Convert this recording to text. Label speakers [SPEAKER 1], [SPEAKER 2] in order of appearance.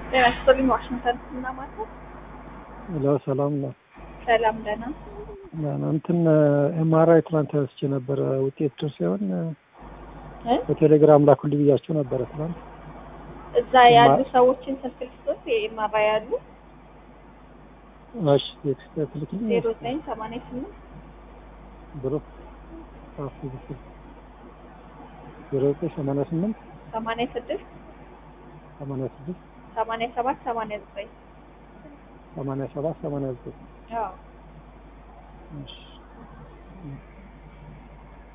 [SPEAKER 1] ጤና ይስጥልኝ። ዋሽንግተን እና ማለት
[SPEAKER 2] ሄሎ ሰላም ነው።
[SPEAKER 1] ሰላም ደህና
[SPEAKER 2] እንትን ኤምአርአይ ትናንት ተነስቼ ነበረ ውጤት ደርሶ ሲሆን
[SPEAKER 1] እ?
[SPEAKER 2] በቴሌግራም ላኩልኝ ብያቸው ነበረ ትናንት።
[SPEAKER 1] እዛ ያሉ ሰዎችን ስልክ ልስጥ የማራ ያሉ
[SPEAKER 2] እሺ ቴክስት ትልክልኝ
[SPEAKER 1] ዜሮ ዘጠኝ ሰማንያ ስምንት
[SPEAKER 2] ብሎ ጻፉ ብትል ዜሮ ዘጠኝ ሰማንያ ስምንት
[SPEAKER 1] ሰማንያ ስድስት
[SPEAKER 2] ሰማንያ ስድስት
[SPEAKER 1] ሰማንያ ሰባት ሰማንያ ዘጠኝ
[SPEAKER 2] ሰማንያ ሰባት ሰማንያ ዘጠኝ
[SPEAKER 1] አዎ
[SPEAKER 2] እሺ